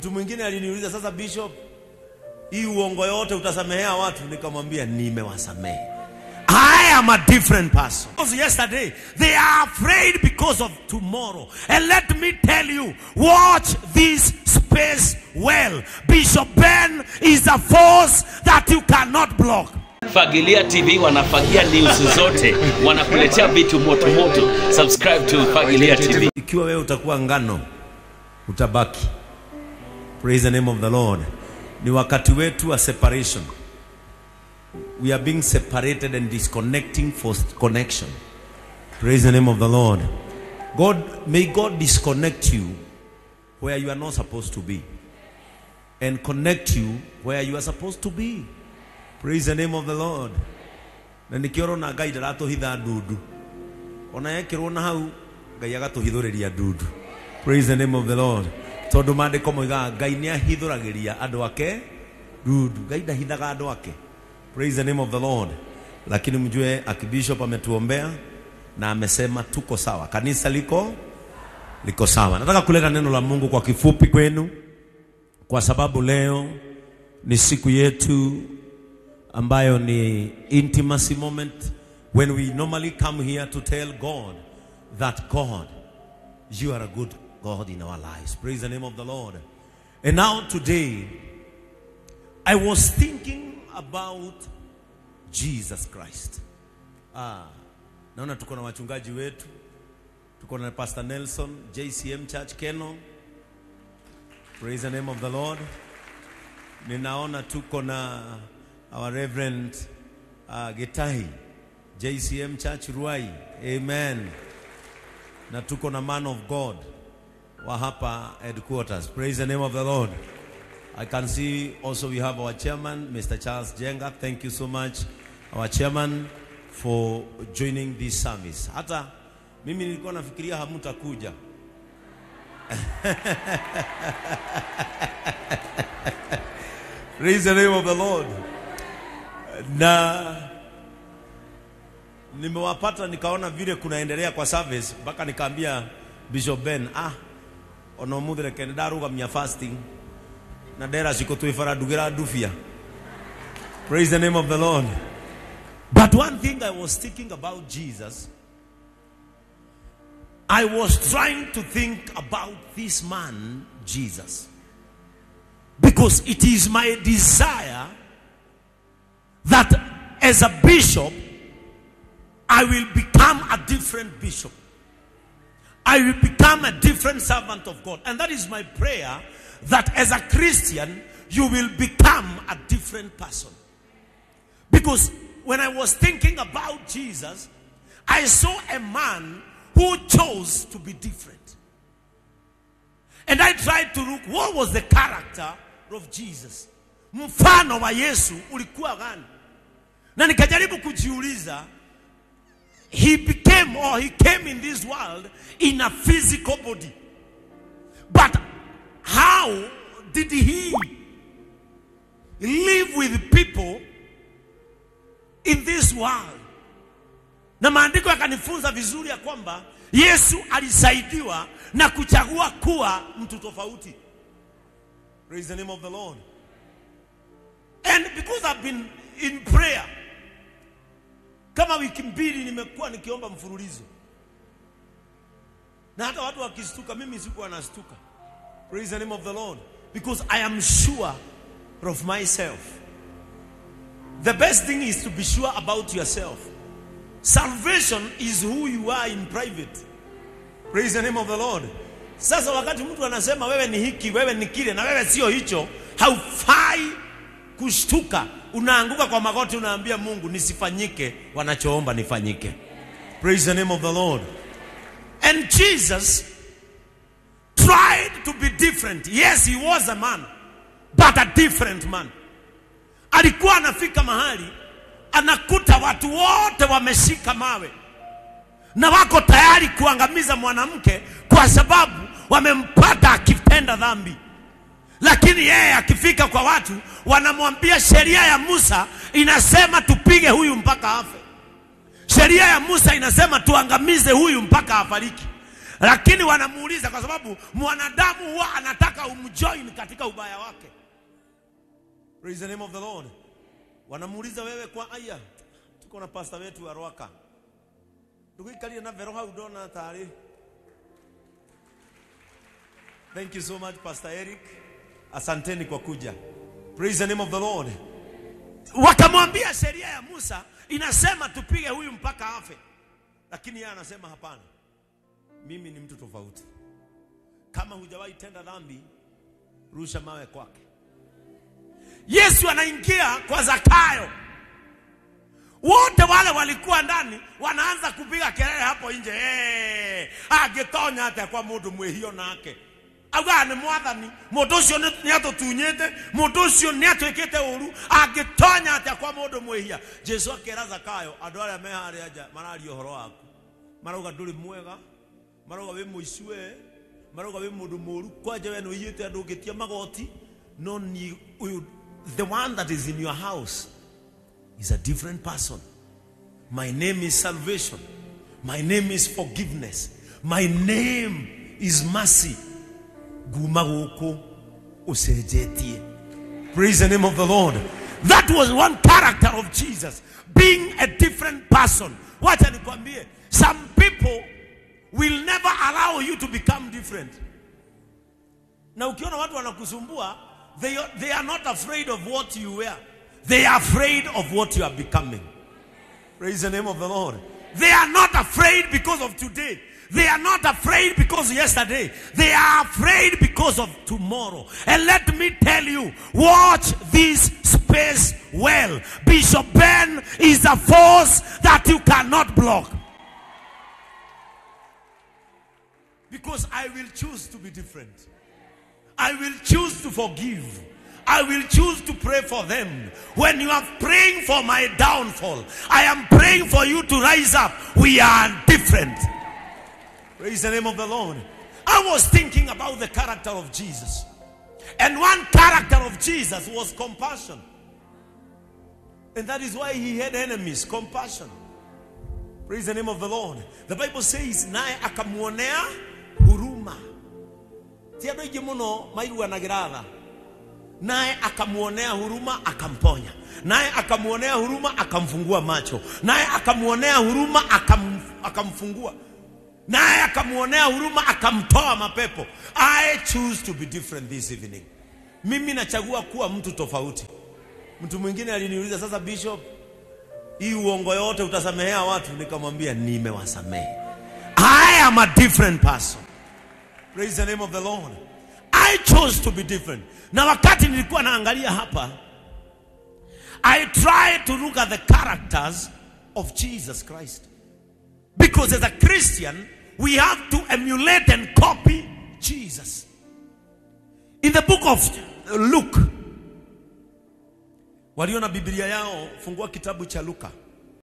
Mtu mwingine aliniuliza sasa, Bishop, hii uongo yote utasamehea watu? Nikamwambia nimewasamehe. I am a different person. Because yesterday, they are afraid because of tomorrow. And let me tell you, watch this space well. Bishop Ben is a force that you cannot block. Fagilia TV wanafagia news zote, wanakuletea vitu moto moto. Subscribe to Fagilia TV. Ikiwa wewe utakuwa ngano, utabaki. Praise the name of the Lord. Ni wakati wetu wa separation. We are being separated and disconnecting for connection. Praise the name of the Lord. God, may God disconnect you where you are not supposed to be and connect you where you are supposed to be. Praise the name of the Lord. Na nikiorona Ngai ndaratũhitha ndundu ona yekĩrwo na hau Ngai agatũhithũrĩria ndundu. Praise the name of the Lord. Tondũ maandĩko moigaga Ngai nĩ ahithũragĩria andũ ake ndundu. Ngai ndahithaga andũ ake. Praise the name of the Lord. Lakini mjue akibishop ametuombea na amesema tuko sawa, kanisa liko liko sawa. Nataka kuleta neno la Mungu kwa kifupi kwenu, kwa sababu leo ni siku yetu ambayo ni intimacy moment when we normally come here to tell God that God, you are a good God in our lives. Praise the name of the Lord. And now today, I was thinking about Jesus Christ. Ah, naona tuko na wachungaji wetu, tuko na Pastor Nelson, JCM Church Keno. Praise the name of the Lord. Ninaona tuko na our Reverend uh, Getahi, JCM Church Ruai. Amen. Na tuko na man of God wa hapa headquarters. Praise the name of the Lord. I can see also we have our chairman, Mr. Charles Jenga. Thank you so much, our chairman, for joining this service. Hata mimi nilikuwa nafikiria hamutakuja. Praise the name of the Lord. Na nimewapata nikaona vile kunaendelea kwa service mpaka nikaambia Bishop Ben, ah, ono muthire kende ndarugamia fasting na ndera ciko twifara ndugira ndubia praise the name of the lord but one thing i was thinking about jesus i was trying to think about this man jesus because it is my desire that as a bishop i will become a different bishop I will become a different servant of God. And that is my prayer that as a Christian, you will become a different person. Because when I was thinking about Jesus, I saw a man who chose to be different. And I tried to look what was the character of Jesus. Mfano wa Yesu ulikuwa gani? Na nikajaribu kujiuliza he became or he came in this world in a physical body. But how did he live with people in this world? Na maandiko yakanifunza vizuri ya kwamba Yesu alisaidiwa na kuchagua kuwa mtu tofauti. Praise the name of the Lord. And because I've been in prayer kama wiki mbili nimekuwa nikiomba mfululizo na hata watu wakistuka mimi sikuwa nastuka praise the name of the lord because i am sure of myself the best thing is to be sure about yourself salvation is who you are in private praise the name of the lord sasa wakati mtu anasema wewe ni hiki wewe ni kile na wewe sio hicho haufai kushtuka unaanguka kwa magoti unaambia mungu nisifanyike wanachoomba nifanyike praise the name of the lord and jesus tried to be different yes he was a man but a different man alikuwa anafika mahali anakuta watu wote wameshika mawe na wako tayari kuangamiza mwanamke kwa sababu wamempata akitenda dhambi lakini yeye akifika kwa watu wanamwambia sheria ya Musa inasema tupige huyu mpaka afe. Sheria ya Musa inasema tuangamize huyu mpaka afariki. lakini wanamuuliza kwa sababu mwanadamu huwa anataka umjoin katika ubaya wake. Praise the name of the Lord. Wanamuuliza wewe kwa aya, tuko na pastor wetu wa Rwaka ndugikarie na vero hau ndona tarĩ Thank you so much Pastor Eric. Asanteni kwa kuja. Praise the name of the Lord. Wakamwambia sheria ya Musa inasema tupige huyu mpaka afe, lakini yeye anasema hapana, mimi ni mtu tofauti. Kama hujawahi tenda dhambi, rusha mawe kwake. Yesu anaingia kwa Zakayo, wote wale walikuwa ndani wanaanza kupiga kelele hapo nje, hey, agitonya atia kwa mundu mwihio nake auga nĩ mwathani mũndũ ũcio nĩ atũtunyĩte mũndũ ũcio nĩ atwĩkĩte ũru angĩtonya atĩa kwa mũndũ mwĩhia jesu akĩra zakayo andũ arĩa me harĩa nja mararia ũhoro waku marauga ndũrĩ mwega marauga wĩ mũici we marauga wĩ mũndũ mũru kwanja we nĩ ũiyĩte andũ ũngĩtia magoti no ni ũyũ the one that is in your house is a different person my name is salvation my name is forgiveness my name is mercy nguma gũkũ ũcenjetie praise the name of the lord that was one character of jesus being a different person wacha nikwambie some people will never allow you to become different na ukiona watu wanakusumbua they, they are not afraid of what you wear they are afraid of what you are becoming praise the name of the lord they are not afraid because of today they are not afraid because yesterday. They are afraid because of tomorrow. And let me tell you, watch this space well. Bishop Ben is a force that you cannot block. Because I will choose to be different. I will choose to forgive. I will choose to pray for them. When you are praying for my downfall, I am praying for you to rise up. We are different. Praise the name of the Lord. I was thinking about the character of Jesus. And one character of Jesus was compassion. And that is why he had enemies. Compassion. Praise the name of the Lord. The Bible says, naye akamuonea huruma. Ti andũ aingĩ mũno mairuanagĩra tha. Naye akamuonea huruma akamponya. Naye akamuonea huruma akamfungua macho. Naye akamuonea huruma akam, akamfungua naye akamwonea huruma akamtoa mapepo. I choose to be different this evening. Mimi nachagua kuwa mtu tofauti. Mtu mwingine aliniuliza, sasa Bishop, hii uongo yote utasamehea watu? Nikamwambia nimewasamehe. I am a different person. Praise the name of the Lord. I chose to be different. Na wakati nilikuwa naangalia hapa, I tried to look at the characters of Jesus Christ. Because as a Christian, we have to emulate and copy Jesus. In the book of Luke, walio na Biblia yao, fungua kitabu cha Luka.